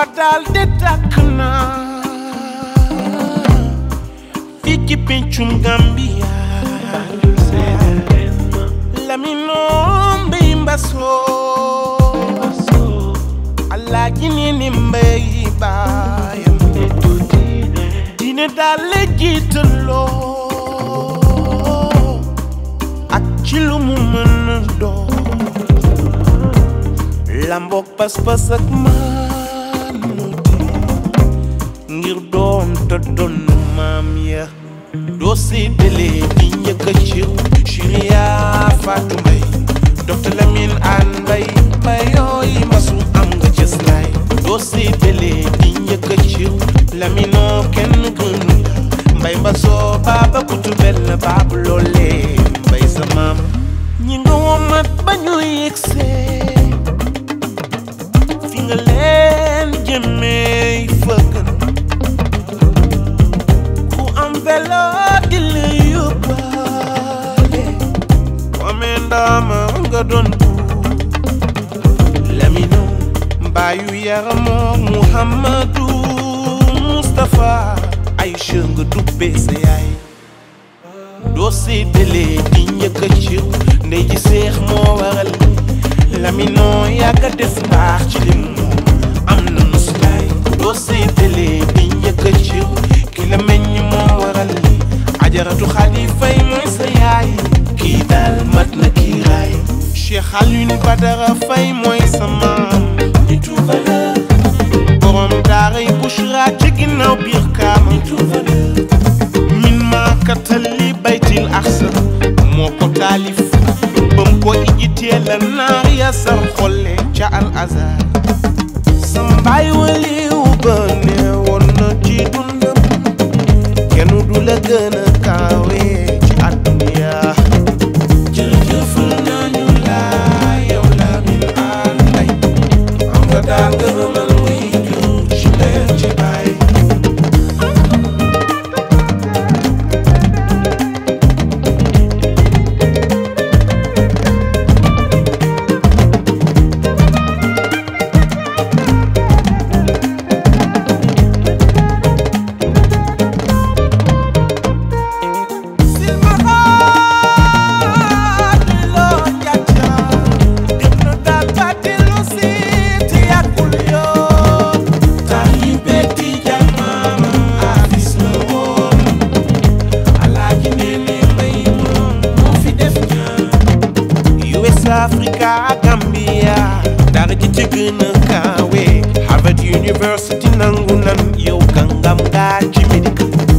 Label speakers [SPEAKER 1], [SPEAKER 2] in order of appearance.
[SPEAKER 1] ba daal de tàkk na fii ci pencum Gambia Lamine Mbay Mbasoo Alaaji nee ni mbay baayam diine daal la jiitaloo ak ci lu mu mën a doon lamboog pas-pas ak maanute ngir doon te doon maam ya doo séddalee di njëkk a ciw Chiria Fatou Mbay docteur Lamine An Mbay mbayooy masu am nga cës laay doo séddalee di njëkk a ciw Laminoo kenn gënu la mbay mbasoo baaba kutubel la baabu loolee mbay sa maam ñi nga womat ba ñu yegsee fi nga leen jëmee fëggan ku am velo di la yóbbaale ku amee ndaama nga doon buur Lamine mbaayu yaramoo Muhammadu Mustapha Aïcha nga dubbee sa yaay doo séddalee di njëkk a ciw ndey ji seex moo waral laminoo yàgga def mbaax ci lim moom am na muslaay doo séddalee di njëkk a ciw ki la meññ moo waral li ajaratu xadi fay mooy sa yaay kii daal mat na kii raay Cheikh Alioune Badara Fay mooy sa maam nitu valeur borom daaray Bushra ci ginnaaw biir kaama nitu valeur min maa katali baytil axsa moo ko taalif bam ko ijitee la naar ya sar xolle ca al azar sa mbaay waliw ba ne woon na ci dundam kenn du la gën a kaawe ci àdduna jërëjëfal nañu la yow la min ànday am nga daal gërëmal wuy jur ci leer ci baay Africa Gambia dara ji ci gën a kaawe Harvard University nangu nan yow kàngam nga ci médical